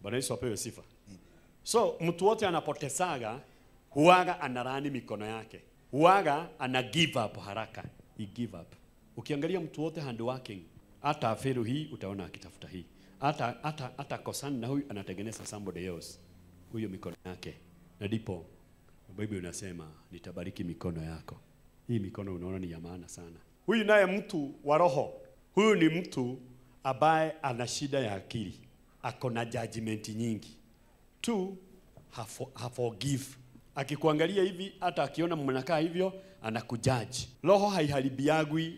Bwana Yesu apewe sifa. So mtu wote anapotesaga huaga analaani mikono yake, huaga ana give up haraka, he give up. Ukiangalia mtu wote hand working, hata afiru hii utaona akitafuta hii, hata hata hata kosana na huyu anatengeneza somebody else, huyo mikono yake, na ndipo Biblia inasema nitabariki mikono yako. Hii mikono unaona ni ya maana sana. Huyu naye mtu wa roho, huyu ni mtu ambaye ana shida ya akili, ako na judgment nyingi tu hafo, haforgive. Akikuangalia hivi, hata akiona mnakaa hivyo, anakujaji. Roho haiharibiagwi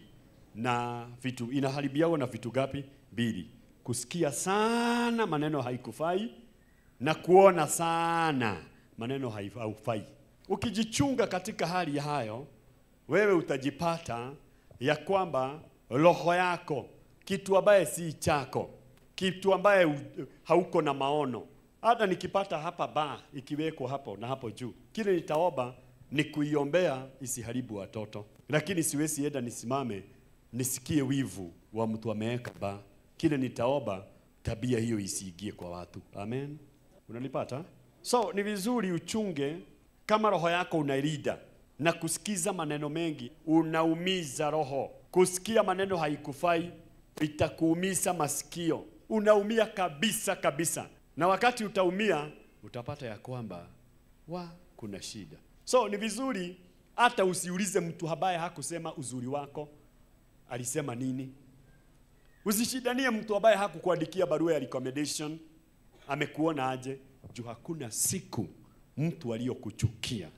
na vitu, inaharibiagwa na vitu gapi? Mbili, kusikia sana maneno haikufai na kuona sana maneno haif- haufai. Ukijichunga katika hali ya hayo, wewe utajipata ya kwamba roho yako kitu ambaye si chako, kitu ambaye u- hauko na maono. Hata nikipata hapa ba ikiwekwa hapo na hapo juu, kile nitaomba ni kuiombea isiharibu watoto, lakini siwezi enda nisimame nisikie wivu wa mtu ameweka ba. Kile nitaomba tabia hiyo isiingie kwa watu. Amen, unanipata? So ni vizuri uchunge kama roho yako unailida na kusikiza maneno mengi, unaumiza roho. Kusikia maneno haikufai, itakuumiza masikio, unaumia kabisa kabisa, na wakati utaumia utapata ya kwamba wa kuna shida. So ni vizuri hata usiulize mtu ambaye hakusema uzuri wako alisema nini. Usishidanie mtu ambaye hakukuandikia barua ya recommendation amekuona aje, juu hakuna siku mtu aliyokuchukia,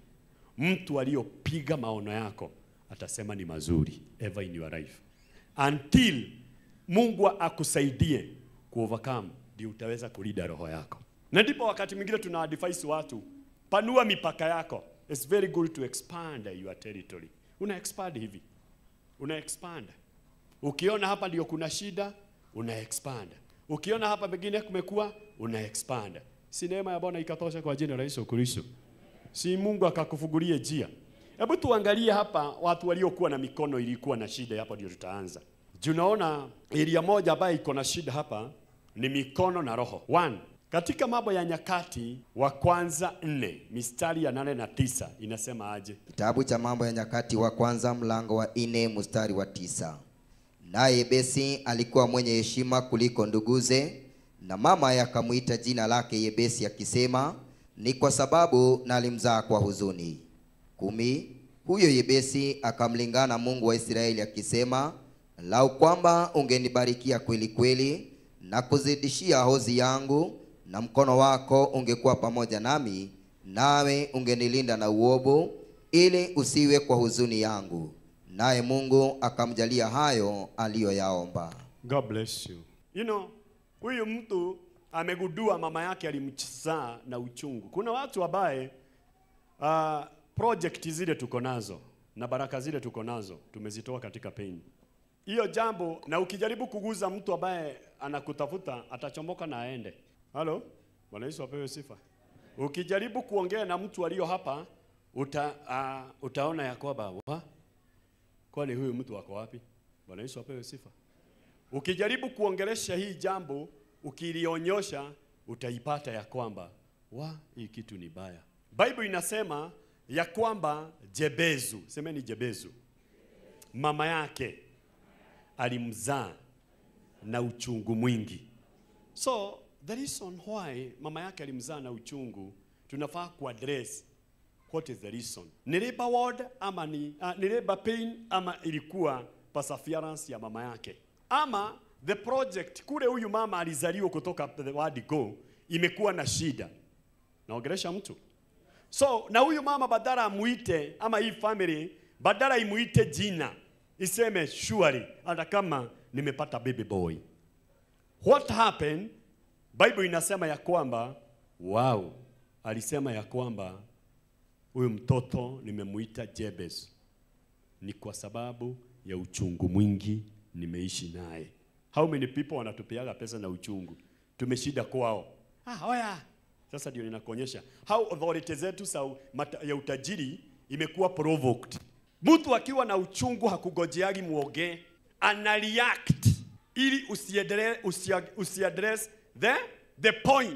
mtu aliyopiga maono yako atasema ni mazuri ever in your life until Mungu akusaidie ku overcome, ndio utaweza kulida roho yako. Na ndipo wakati mwingine tuna advise watu, panua mipaka yako. It's very good to expand your territory. Una expand hivi, una expand Ukiona hapa ndio kuna shida, una expand. Ukiona hapa pengine kumekuwa, una expand. Si neema ya Bwana ikatosha kwa jina la Yesu Kristo? Si Mungu akakufungulie njia? Hebu tuangalie hapa watu waliokuwa na mikono ilikuwa na shida, hapo ndio tutaanza. Tunaona area moja ambayo iko na shida hapa ni mikono na roho. One, katika mambo ya nyakati wa kwanza nne mistari ya nane na tisa inasema aje? Kitabu cha Mambo ya Nyakati wa kwanza mlango wa nne mstari wa tisa. Naye Yebesi alikuwa mwenye heshima kuliko nduguze, na mama akamwita jina lake Yebesi akisema, ni kwa sababu nalimzaa kwa huzuni. Kumi. Huyo Yebesi akamlingana Mungu wa Israeli akisema, lau kwamba ungenibarikia kweli kweli na kuzidishia hozi yangu, na mkono wako ungekuwa pamoja nami, nawe ungenilinda na uovu, ili usiwe kwa huzuni yangu. Naye Mungu akamjalia hayo aliyoyaomba. God bless you. You know, huyu mtu amegundua mama yake alimzaa na uchungu. Kuna watu ambaye uh, project zile tuko nazo na baraka zile tuko nazo tumezitoa katika pain. Hiyo jambo na ukijaribu kuguza mtu ambaye anakutafuta atachomoka na aende. Halo? Bwana Yesu apewe sifa. Ukijaribu kuongea na mtu aliyo hapa uta, uh, utaona ya kwamba wa kwani huyu mtu wako wapi? Bwana Yesu apewe sifa. Ukijaribu kuongelesha hii jambo, ukilionyosha utaipata ya kwamba wa hii kitu ni baya. Bible inasema ya kwamba Jebezu, semeni Jebezu, mama yake alimzaa na uchungu mwingi. So the reason why mama yake alimzaa na uchungu, tunafaa kuaddress what is the reason. Ni labor ward ama ni, uh, ni labor pain ama ilikuwa perseverance ya mama yake ama the project kule huyu mama alizaliwa kutoka the word go imekuwa na shida. Naongelesha mtu. So na huyu mama badala amuite ama hii family badala imuite jina iseme surely hata kama nimepata baby boy. What happened? Bible inasema ya kwamba wow, alisema ya kwamba huyu mtoto nimemuita Jebez ni kwa sababu ya uchungu mwingi nimeishi naye. How many people wanatupiaga pesa na uchungu? Tumeshida kwao. Ah, oya. Sasa ndio ninakuonyesha how authority zetu sa mata- ya utajiri imekuwa provoked. Mtu akiwa na uchungu hakugojeagi muongee, ana react ili usiadre, usia, usiaddress the the point.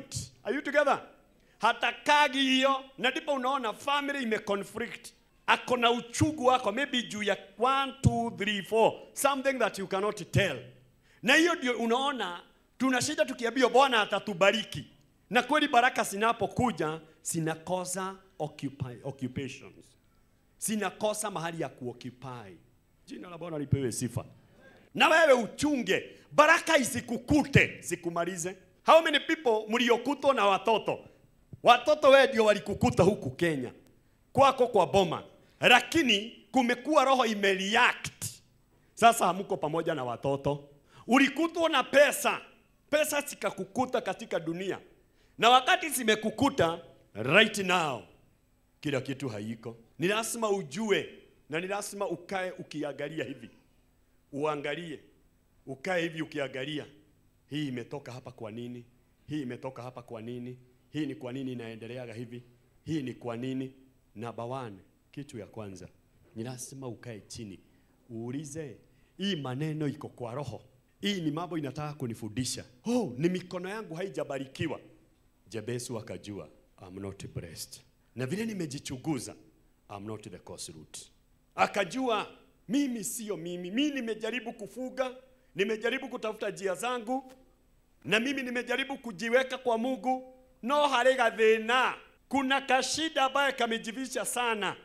Are you together? Hatakagi hiyo, na ndipo unaona family ime conflict. Ako na uchungu wako maybe juu ya 1 2 3 4 something that you cannot tell. Na hiyo ndio unaona tunashinda tukiambiwa Bwana atatubariki. Na kweli baraka zinapokuja zinakosa occupy, occupations. Zinakosa mahali ya kuoccupy. Jina la Bwana lipewe sifa. Na wewe uchunge baraka isikukute, sikumalize. How many people mliokutwa na watoto? Watoto wewe ndio walikukuta huku Kenya kwako kwa boma, lakini kumekuwa roho imereact. Sasa hamko pamoja na watoto, ulikutwa na pesa, pesa zikakukuta katika dunia, na wakati zimekukuta right now, kila kitu haiko. Ni lazima ujue na ni lazima ukae ukiangalia hivi, uangalie, ukae hivi ukiangalia, hii imetoka hapa kwa nini? Hii imetoka hapa kwa nini? Hii ni kwa nini inaendeleaga hivi? Hii ni kwa nini? Number one, kitu ya kwanza ni lazima ukae chini uulize, hii maneno iko kwa roho, hii ni mambo inataka kunifundisha. Oh, ni mikono yangu haijabarikiwa. Jebesu akajua I'm not blessed, na vile nimejichunguza I'm not the cause root. Akajua mimi sio mimi, mimi nimejaribu kufuga, nimejaribu kutafuta njia zangu, na mimi nimejaribu kujiweka kwa Mungu, no harĩ gathĩna. Kuna kashida ambaye kamejivisha sana.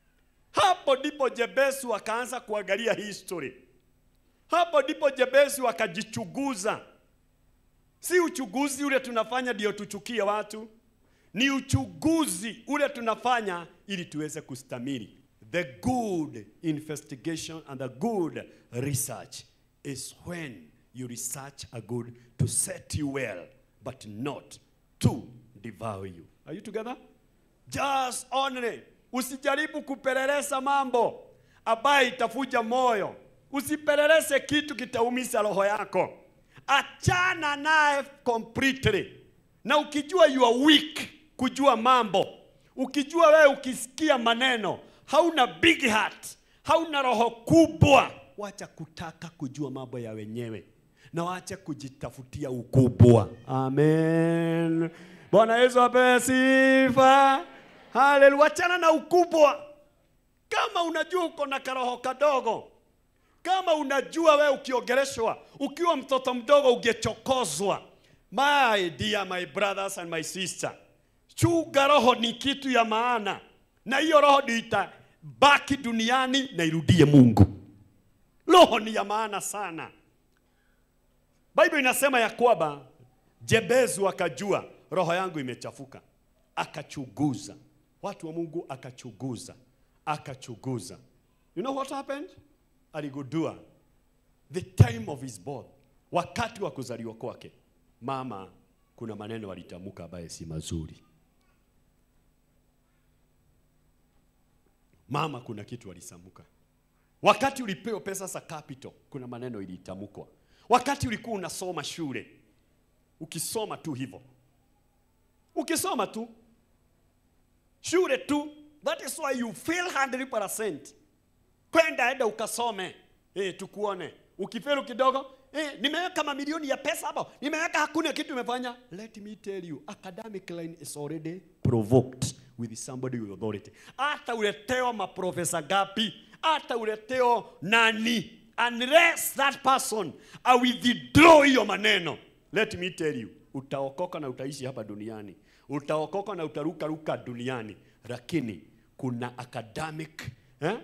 Hapo ndipo Jebesu akaanza kuangalia history. Hapo ndipo Jebesu akajichunguza. Si uchunguzi ule tunafanya ndio tuchukie watu, ni uchunguzi ule tunafanya ili tuweze kustamili. The good investigation and the good research is when you research a good to set you well, but not to devour you. Are you together? Just only. Usijaribu kupeleleza mambo ambayo itafuja moyo. Usipeleleze kitu kitaumiza roho yako. Achana naye completely. Na ukijua you are weak kujua mambo, ukijua wewe ukisikia maneno hauna big heart, hauna roho kubwa, wacha kutaka kujua mambo ya wenyewe na wacha kujitafutia ukubwa. Amen. Bwana Yesu apewe sifa. Haleluya. Wachana na ukubwa. Kama unajua uko na karoho kadogo, kama unajua wewe ukiongeleshwa ukiwa mtoto mdogo ungechokozwa. My dear my brothers and my sister, chunga roho ni kitu ya maana, na hiyo roho ndio itabaki duniani na irudie Mungu. Roho ni ya maana sana. Bible inasema ya kwamba Jebezu akajua roho yangu imechafuka, akachunguza. Watu wa Mungu akachunguza, akachunguza. You know what happened? Aligundua the time of his birth, wakati wa kuzaliwa kwake, mama kuna maneno alitamka ambaye si mazuri. Mama kuna kitu alisamuka. Wakati ulipewa pesa za capital, kuna maneno ilitamkwa. Wakati ulikuwa unasoma shule, ukisoma tu hivyo, ukisoma tu shule tu, that is why you feel 100%. Kwenda enda ukasome, eh, tukuone. Ukifelu kidogo, eh, nimeweka mamilioni ya pesa hapo, nimeweka hakuna kitu imefanya. Let me tell you, academic line is already provoked with somebody with authority. Hata uletewa maprofesa gapi, hata uleteo nani, unless that person I withdraw hiyo maneno, let me tell you, utaokoka na utaishi hapa duniani, utaokoka na utaruka ruka duniani, lakini kuna academic eh?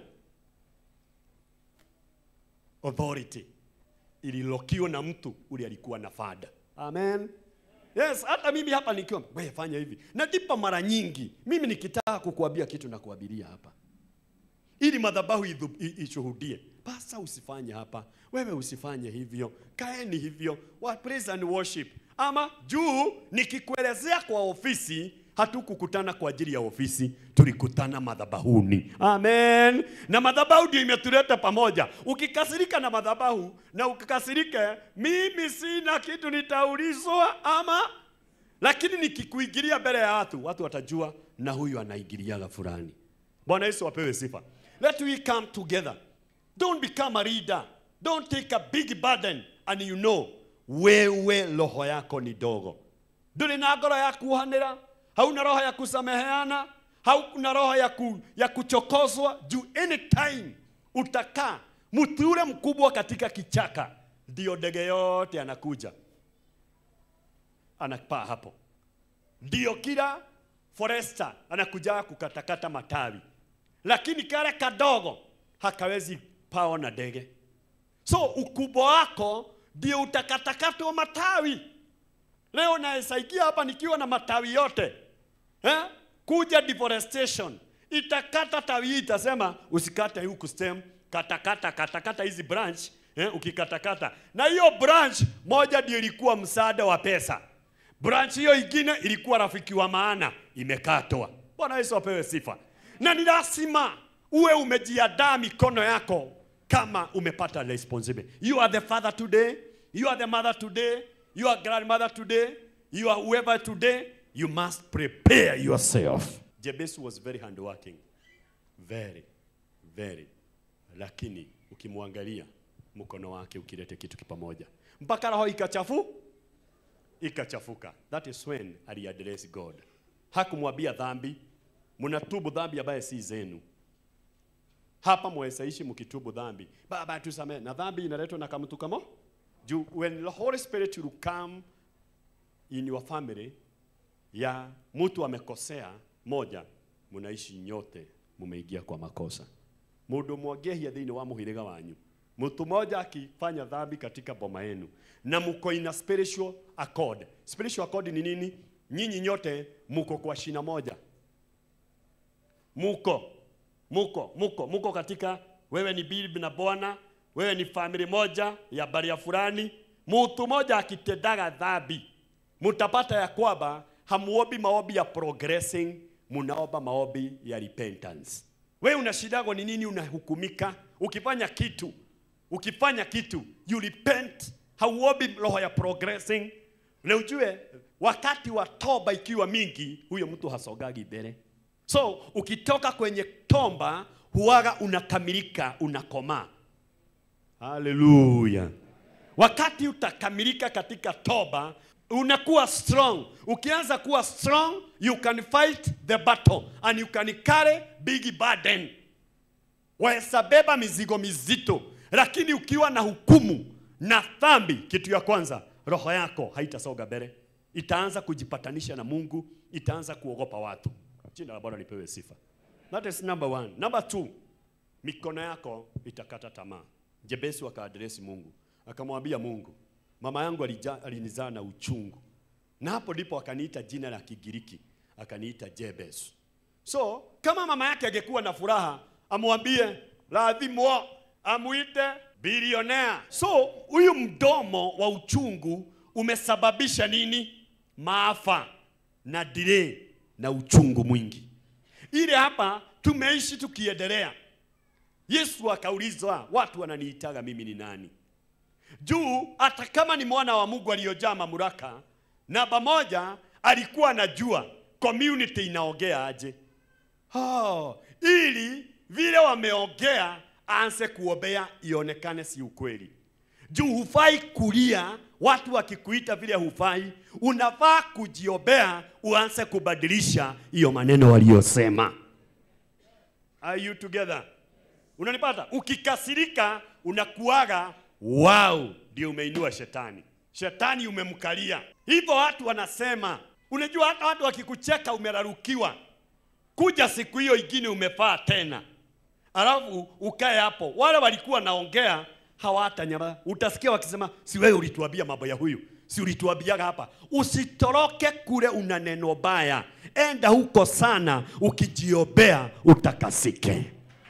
authority ililokiwa na mtu ule alikuwa na fada. Amen. Yes, hata mimi hapa nikiwa wewe fanya hivi. Na ndipo mara nyingi mimi nikitaka kukuambia kitu na kuabiria hapa. Ili madhabahu idhu- i- ishuhudie. Pasa usifanye hapa. Wewe usifanye hivyo. Kaeni hivyo. Wa praise and worship. Ama juu nikikuelezea kwa ofisi hatukukutana kwa ajili ya ofisi, tulikutana madhabahuni. Amen. Na madhabahu ndio imetuleta pamoja. Ukikasirika na madhabahu na ukikasirika, mimi sina kitu nitaulizwa ama lakini nikikuingilia mbele ya watu, watu watajua na huyu anaingiliaga fulani. Bwana Yesu apewe sifa. Let we come together. Don't become a leader. Don't take a big burden and you know wewe roho yako ni dogo. ndũrĩ na ngoro ya kuhanĩra hauna roho ya kusameheana hauna roho ya, ku, ya kuchokozwa juu anytime utakaa mti ule mkubwa katika kichaka ndio ndege yote anakuja anapaa hapo ndio kila foresta anakuja kukatakata matawi lakini kale kadogo hakawezi pao na ndege so ukubwa wako ndio utakatakatwa matawi leo naesaikia hapa nikiwa na matawi yote eh? kuja deforestation itakata tawi hii itasema usikate huku stem katakata katakata hizi branch eh? ukikatakata na hiyo branch moja ndio ilikuwa msaada wa pesa branch hiyo ingine ilikuwa rafiki wa maana imekatwa bwana yesu apewe sifa na ni lazima uwe umejiandaa mikono yako kama umepata responsibility you are the father today you are the mother today you are grandmother today you are whoever today you must prepare yourself jebes was very hardworking very very lakini ukimwangalia mkono wake ukilete kitu kipamoja mpaka roho ikachafu ikachafuka that is when aliaddress god hakumwambia dhambi mnatubu dhambi ambaye si zenu hapa mwesaishi mkitubu dhambi baba tusamehe na dhambi inaletwa na kamtu kamo juu when the holy spirit will come in your family ya mtu amekosea moja mnaishi nyote mumeingia kwa makosa mundu mwangehia thĩinĩ wa mũhĩrĩga wanyu mtu mmoja akifanya dhambi katika boma yenu na mko ina spiritual accord spiritual accord ni nini nyinyi nyote muko kwa shina moja muko muko muko muko katika wewe ni bibi na bwana wewe ni family moja ya baria fulani mtu mmoja akitendaga dhambi mtapata ya kwamba hamuombi maombi ya progressing munaomba maombi ya repentance wewe unashidago ni nini unahukumika ukifanya kitu ukifanya kitu you repent hauombi roho ya progressing na ujue wakati wa toba ikiwa mingi huyo mtu hasogagi mbele so ukitoka kwenye tomba huwaga unakamilika unakomaa haleluya wakati utakamilika katika toba unakuwa strong ukianza kuwa strong you can fight the battle and you can carry big burden waweza beba mizigo mizito lakini ukiwa na hukumu na dhambi kitu ya kwanza roho yako haitasoga mbele itaanza kujipatanisha na mungu itaanza kuogopa watu jina la bwana lipewe sifa that is number one number two mikono yako itakata tamaa jebesi akaadresi mungu akamwambia mungu mama yangu alija- alinizaa na uchungu na hapo ndipo akaniita jina la kigiriki akaniita jebes so kama mama yake angekuwa na furaha amwambie radhimwo amuite bilionea so huyu mdomo wa uchungu umesababisha nini maafa na delay na uchungu mwingi ile hapa tumeishi tukiendelea yesu akaulizwa watu wananiitaga mimi ni nani juu hata kama ni mwana wa mungu aliyojaa mamlaka namba moja alikuwa anajua community inaongea aje oh, ili vile wameongea aanze kuombea ionekane si ukweli juu hufai kulia watu wakikuita vile hufai unafaa kujiombea uanze kubadilisha hiyo maneno waliyosema are you together unanipata ukikasirika unakuaga wow ndio umeinua shetani shetani umemkalia hivyo watu wanasema unajua hata watu wakikucheka umerarukiwa kuja siku hiyo ingine umefaa tena alafu ukae hapo wale walikuwa naongea hawatanyama utasikia wakisema si wewe ulituambia mambo ya huyu si ulituambiaga hapa usitoroke kule una neno baya enda huko sana ukijiombea utakasike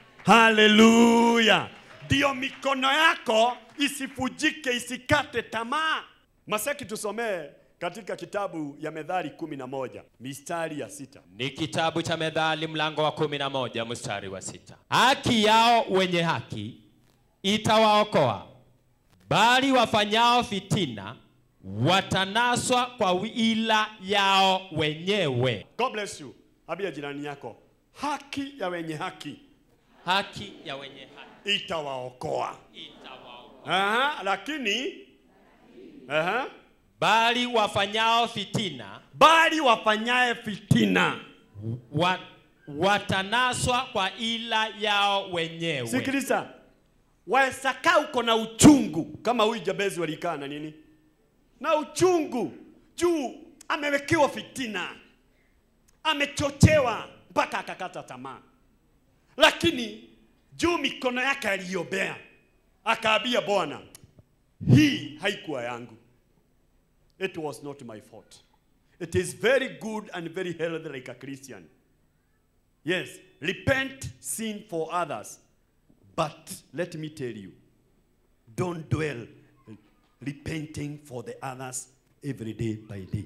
haleluya ndio mikono yako isifujike isikate tamaa maseki tusomee katika kitabu ya medhari kumi na moja mistari ya sita Ni kitabu cha Methali mlango wa kumi na moja mstari wa sita. Haki yao wenye haki itawaokoa, bali wafanyao fitina watanaswa kwa ila yao wenyewe. god bless you ambia jirani yako haki ya wenye haki Haki ya wenye haki itawaokoa itawaokoa, Aha, lakini aha, bali wafanyao fitina bali wafanyaye fitina wa, watanaswa kwa ila yao wenyewe. sikiliza waweza kaa uko na uchungu kama huyu jabezi walikaa na nini na uchungu juu amewekewa fitina amechochewa mpaka akakata tamaa lakini juu mikono yake aliyobea akaambia bwana hii haikuwa yangu it was not my fault it is very good and very healthy like a christian yes repent sin for others but let me tell you don't dwell repenting for the others every day by day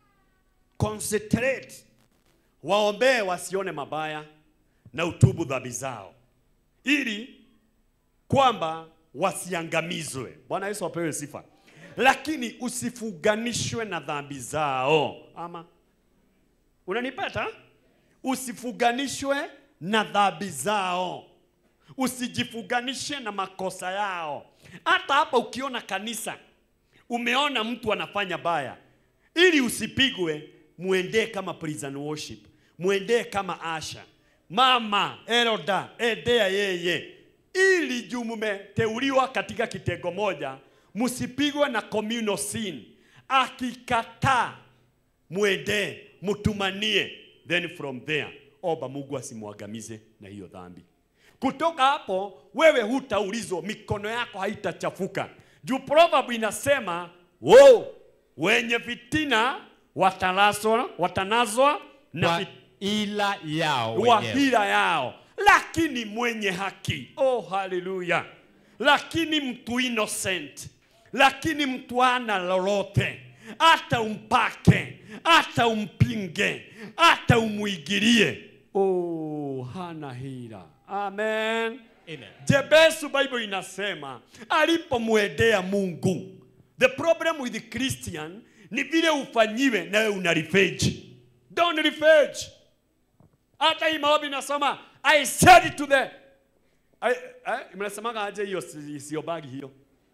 concentrate waombee wasione mabaya na utubu dhambi zao ili kwamba wasiangamizwe bwana yesu apewe sifa lakini usifuganishwe na dhambi zao ama unanipata usifuganishwe na dhambi zao usijifuganishe na makosa yao hata hapa ukiona kanisa umeona mtu anafanya baya ili usipigwe muendee kama prison worship muendee kama asha mama eroda endea yeye ili juu mumeteuliwa katika kitengo moja msipigwe na communal sin akikataa mwendee mtumanie then from there omba mungu asimwangamize na hiyo dhambi kutoka hapo wewe hutaulizwa mikono yako haitachafuka juu proverb inasema wo wenye fitina watanaswa, watanazwa na Kwa fit- ila yao wa wenyewe. hila yao lakini mwenye haki oh haleluya lakini mtu innocent lakini mtu ana lolote hata umpake hata umpinge hata umwigirie oh hana hila amen Amen. Jebesu Bible inasema alipomwendea Mungu. The problem with the Christian ni vile ufanyiwe na wewe una revenge. Don't revenge. Hata hii maombi inasema I said it to the I, I, mnasemaga aje hiyo si- sio bagi hiyo.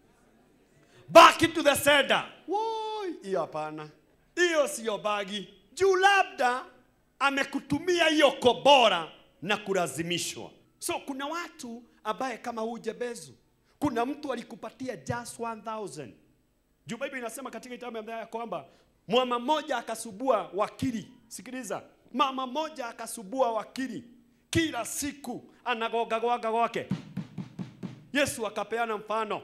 Back to the sender. Woi, hiyo hapana. Hiyo sio bagi. Juu labda amekutumia hiyo kobora na kulazimishwa. So kuna watu ambaye kama huu Jebezu, kuna mtu alikupatia just 1000. Juu Biblia inasema katika kitabu ya Mathayo kwamba mama mmoja akasubua wakili. Sikiliza, mama mmoja akasubua wakili kila siku anagoga goga gwake. Yesu akapeana mfano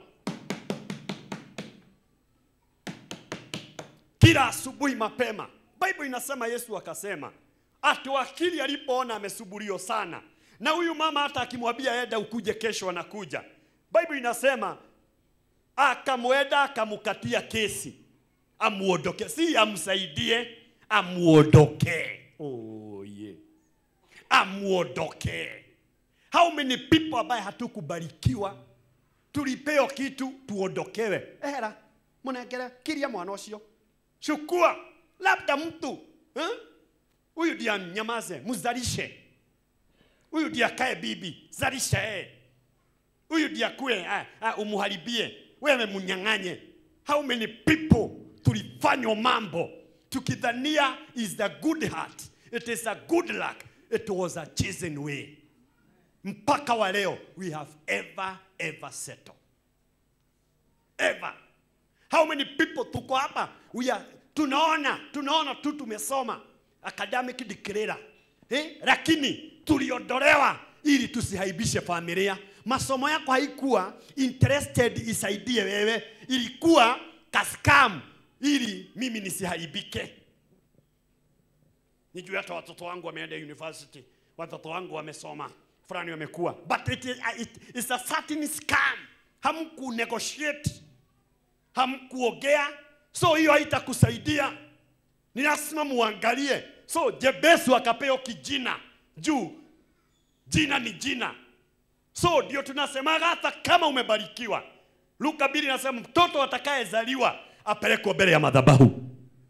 kila asubuhi mapema. Bible inasema Yesu akasema ati wakili alipoona amesubulio sana, na huyu mama hata akimwambia enda ukuje kesho, anakuja. Bible inasema akamwenda akamkatia kesi amuondoke, si amsaidie, amuondoke. Oh, yeah. Amuondoke. How many people ambaye hatukubarikiwa tulipeo kitu tuondokewe ehera munengere kiria mwana ucio chukua labda mtu eh? huyu ndiye nyamaze mzalishe huyu ndiye akae bibi zalisha yeye huyu ndiye akue ah, ah, umuharibie wewe munyang'anye how many people tulifanywa mambo tukidhania is the good heart it is a good luck it was a chosen way mpaka wa leo we have ever ever settled ever how many people tuko hapa we are, tunaona tunaona tu tumesoma academic declare eh? lakini tuliondolewa ili tusihaibishe familia masomo yako haikuwa interested isaidie wewe ilikuwa kaskam ili mimi nisihaibike nijue hata watoto wangu wameenda university watoto wangu wamesoma fulani wamekuwa but it, is- it, it's a certain scam hamku negotiate hamkuogea so hiyo haitakusaidia ni lazima muangalie so jebesu akapewa kijina juu jina ni jina so ndio tunasemaga hata kama umebarikiwa luka mbili nasema mtoto atakayezaliwa apelekwe mbele ya madhabahu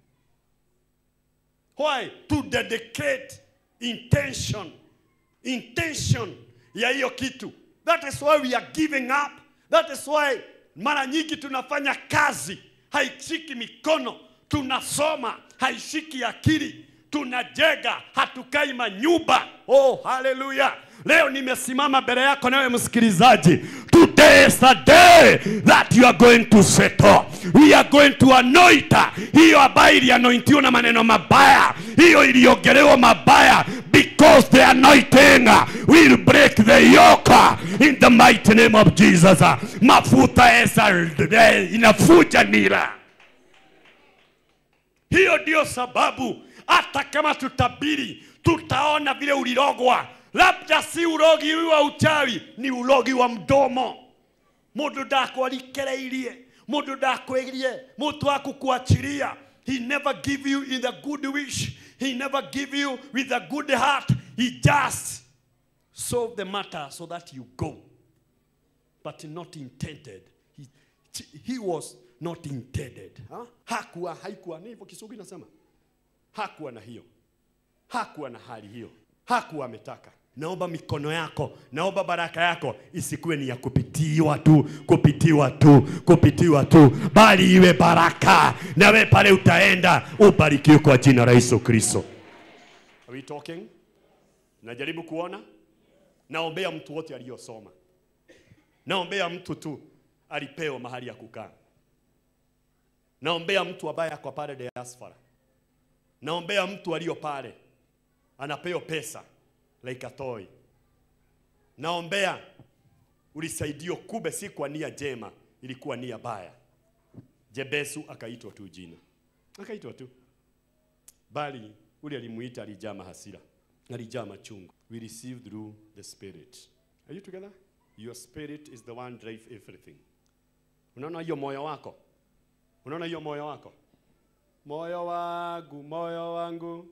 why to dedicate intention intention ya hiyo kitu that is why we are giving up that is why mara nyingi tunafanya kazi haishiki mikono, tunasoma, haishiki akili, tunajenga, hatukai manyumba. Oh, haleluya! Leo nimesimama mbele yako nawe msikilizaji. Today is the day that you are going to settle. We are going to anoint hiyo ambayo ilianointiwa na maneno mabaya, hiyo iliongelewa mabaya, because the anointing will break the yoke in the mighty name of Jesus. Mafuta esa inafuja nira. Hiyo ndio sababu hata kama tutabiri, tutaona vile ulirogwa. Labda si urogi wa uchawi, ni urogi wa mdomo. Mundu ndakwarikireirie, mundu ndakwirie, mutu akukuachiria. He never give you in the good wish. He never give you with a good heart. He just solve the matter so that you go. But not intended. He, he was not intended. Huh? Hakuwa, haikuwa, ni hivyo Kiswahili nasema. Hakuwa na hiyo. Hakuwa na hali hiyo. Hakuwa ametaka. Naomba mikono yako, naomba baraka yako isikuwe ni ya kupitiwa tu, kupitiwa tu, kupitiwa tu, bali iwe baraka, na wewe pale utaenda ubarikiwe kwa jina la Yesu Kristo. Are we talking? Najaribu kuona. Naombea mtu wote aliyosoma. Naombea mtu tu alipewa mahali ya kukaa. Naombea mtu ambaye ako pale diaspora. Naombea mtu aliyo pale anapewa pesa like a toy. Naombea ulisaidio kube si kwa nia jema, ilikuwa nia baya. Jebesu akaitwa tu jina, akaitwa tu, bali ule alimuita alijaa mahasira, alijaa machungu. We receive through the spirit. Are you together? Your spirit is the one drive everything. Unaona hiyo moyo wako, unaona hiyo moyo wako, moyo wangu, moyo wangu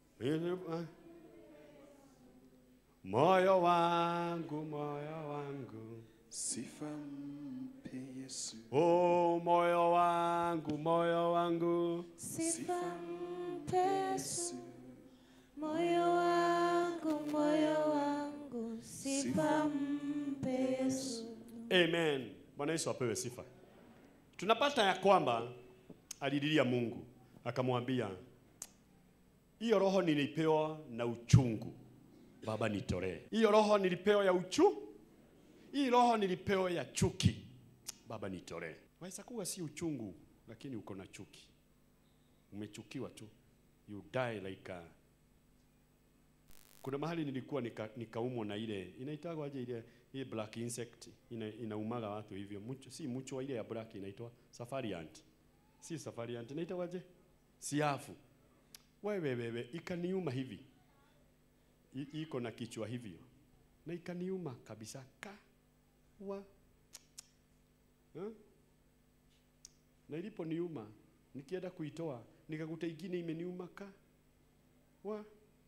moyo wangu, moyo wangu, Sifa mpe Yesu. oh moyo wangu, moyo wangu, Sifa mpe Yesu, moyo wangu, moyo wangu, sifa mpe Yesu. amen. Bwana Yesu apewe sifa. Tunapata ya kwamba alililia Mungu akamwambia, hiyo roho nilipewa na uchungu, Baba nitolee. Hiyo roho nilipewa ya uchu, hii roho nilipewa ya chuki, Baba nitolee. Waweza kuwa si uchungu, lakini uko na chuki, umechukiwa tu, you die like a kuna mahali nilikuwa nika, nikaumwa na ile inaitagwa aje ile ile black insect ina, inaumaga watu hivyo mucho, si mucho ile ya black inaitwa safari ant si safari ant inaitwa aje siafu wewe wewe ikaniuma hivi I, iko na kichwa hivyo na ikaniuma kabisa ka wa huh? na iliponiuma nikienda kuitoa nikakuta ingine imeniuma ka wa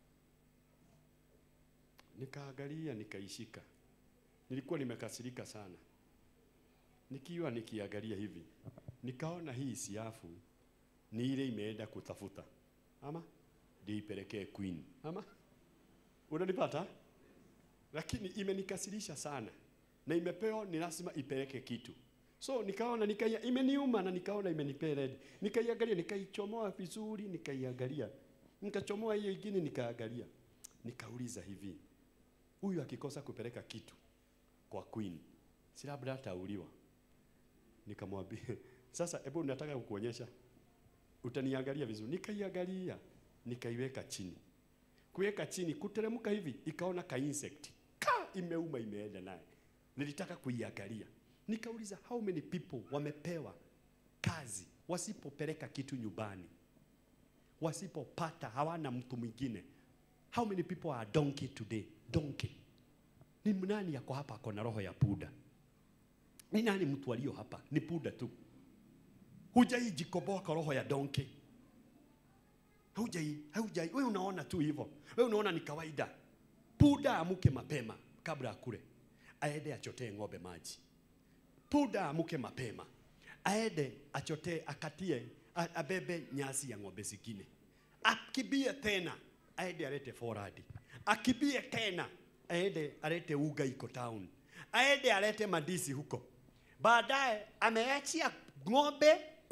nikaangalia nikaishika. Nilikuwa nimekasirika sana, nikiwa nikiangalia hivi nikaona hii siafu ni ile imeenda kutafuta ama ndio ipelekee queen ama unanipata, lakini imenikasirisha sana na imepewa ni lazima ipeleke kitu so nikaona nikaia, imeniuma na nikaona imenipea red, nikaiangalia nikaichomoa vizuri, nikaiangalia nikachomoa hiyo ingine nikaangalia, nikauliza hivi huyu akikosa kupeleka kitu kwa queen, si labda atauliwa. Nikamwambia sasa, hebu nataka kukuonyesha, utaniangalia vizuri. Nikaiangalia, nikaiweka chini, kuweka chini, kuteremka hivi, ikaona ka insect ka imeuma, imeenda naye. Nilitaka kuiangalia, nikauliza how many people wamepewa kazi wasipopeleka kitu nyumbani, wasipopata, hawana mtu mwingine How many people are donkey today? Donkey. Ni nani yako hapa ako na roho ya puda? Ni nani mtu aliyo hapa? Ni puda tu. Hujaijikoboa kwa roho ya donkey. Hujai, hujai. Wewe unaona tu hivyo. Wewe unaona ni kawaida. Puda amuke mapema kabla akule. Aende achotee ng'ombe maji. Puda amuke mapema. Aende achotee akatie a- abebe nyasi ya ng'ombe zingine. Akibie tena aende alete foradi, akibie tena aende alete uga iko town, aende alete madisi huko. Baadaye ameachia ng'ombe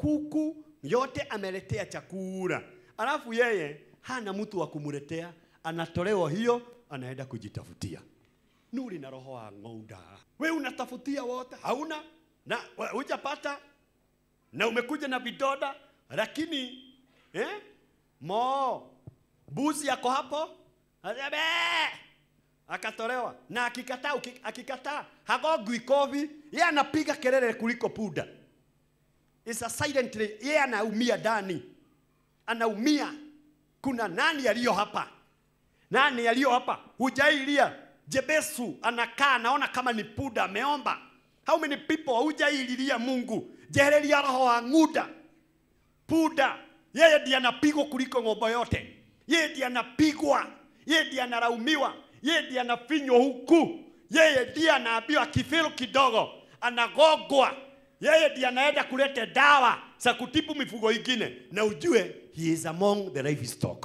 kuku yote ameletea chakula, alafu yeye hana mtu wa kumletea, anatolewa hiyo, anaenda kujitafutia. Nuri na roho wa ng'onda, we unatafutia wote, hauna na we- hujapata na umekuja na vidoda, lakini eh, mo buzi yako hapo Aseme, akatolewa na akikataa, uki- akikataa hagogwi kovi, yeye anapiga kelele kuliko puda. It's a silently, yeye anaumia ndani, anaumia. Kuna nani aliyo hapa? Nani aliyo hapa? Hujailia. Jebesu anakaa anaona kama ni puda ameomba. How many people hujaililia Mungu? Jehereria roho wa ng'uda. Puda. Yeye ndiye anapigwa kuliko ng'ombe yote. Yeye ndiye anapigwa. Yeye ndiye analaumiwa. Yeye ndiye anafinywa huku. Yeye ndiye anaambiwa kifiru kidogo anagogwa. Yeye ndiye anaenda kuleta dawa za kutibu mifugo ingine, na ujue he is among the livestock.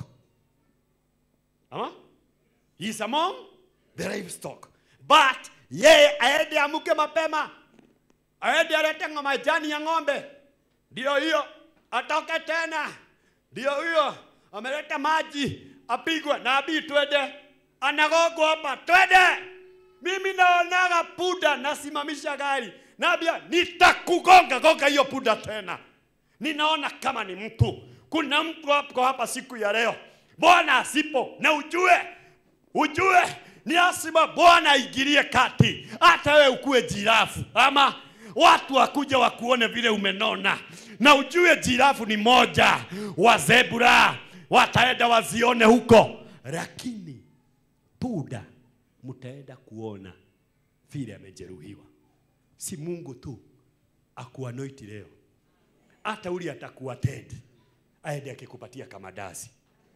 Ama? He is among the livestock. But yeye aende amuke mapema, aende alete ngo- majani ya ng'ombe, ndio hiyo atoke tena, ndio hiyo ameleta maji, apigwe na abii, twende, anagogwa hapa, twende. Mimi naonaga puda, nasimamisha gari, naambia nitakugonga gonga hiyo puda tena. Ninaona kama ni mtu, kuna mtu hapo hapa siku ya leo, Bwana asipo na ujue ujue ni lazima Bwana aingilie kati, hata wewe ukuwe jirafu ama watu wakuja wakuone vile umenona, na ujue jirafu ni moja wa zebra, wataenda wazione huko, lakini puda mtaenda kuona vile amejeruhiwa. Si Mungu tu akuanoiti leo, hata uli atakuwa Ted aende akikupatia kama dazi.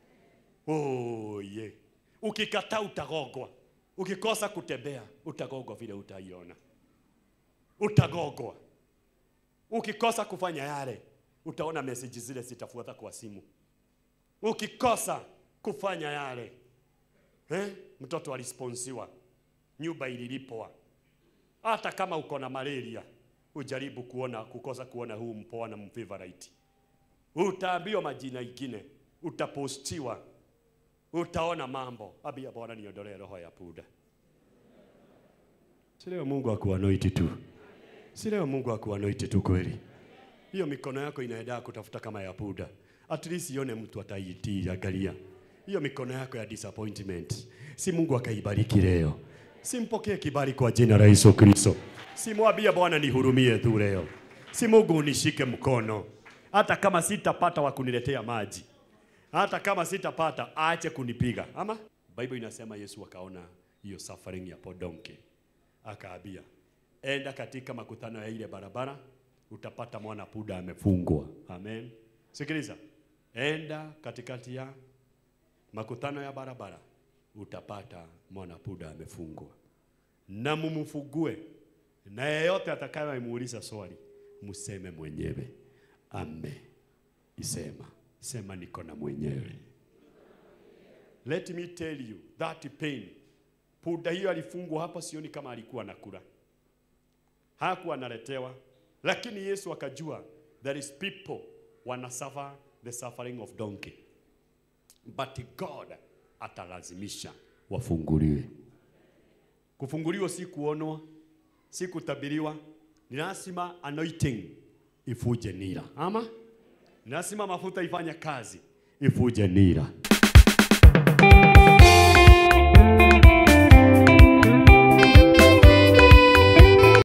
Oh, yeah. Ukikataa utagogwa, ukikosa kutembea utagogwa vile utaiona, utagogwa. Ukikosa kufanya yale, utaona message zile zitafuata kwa simu. Ukikosa kufanya yale eh, mtoto alisponsiwa, nyumba ililipwa. Hata kama uko na malaria, ujaribu kuona kukosa kuona huu mpoa na mfavorite, utaambiwa majina ingine, utapostiwa utaona mambo. Abia Bwana niondolee roho ya puda. Si leo Mungu akuanoiti tu, si leo Mungu akuanoiti tu kweli. Hiyo mikono yako inaenda kutafuta kama ya puda, at least ione mtu ataitii. Angalia hiyo mikono yako ya disappointment, si Mungu akaibariki leo. Simpokee kibali kwa jina la Yesu Kristo. Simwambie Bwana nihurumie tu leo, si Mungu unishike mkono, hata kama sitapata wa kuniletea maji hata kama sitapata aache kunipiga. Ama Bible inasema Yesu akaona hiyo suffering ya podonke, akaambia enda katika makutano ya ile barabara, utapata mwana puda amefungwa. Amen. Sikiliza, enda katikati ya makutano ya barabara, utapata mwana puda amefungwa, na mumfungue, na yeyote atakayemuuliza swali, mseme mwenyewe ame isema sema niko na mwenyewe. Let me tell you that pain. Puda hiyo alifungwa hapa, sioni kama alikuwa anakula, hakuwa analetewa, lakini Yesu akajua there is people wana suffer the suffering of donkey, but God atalazimisha wafunguliwe. Kufunguliwa si kuonwa, si kutabiriwa, ni lazima anointing ifuje nira ama lazima mafuta ifanye kazi ifuje nira.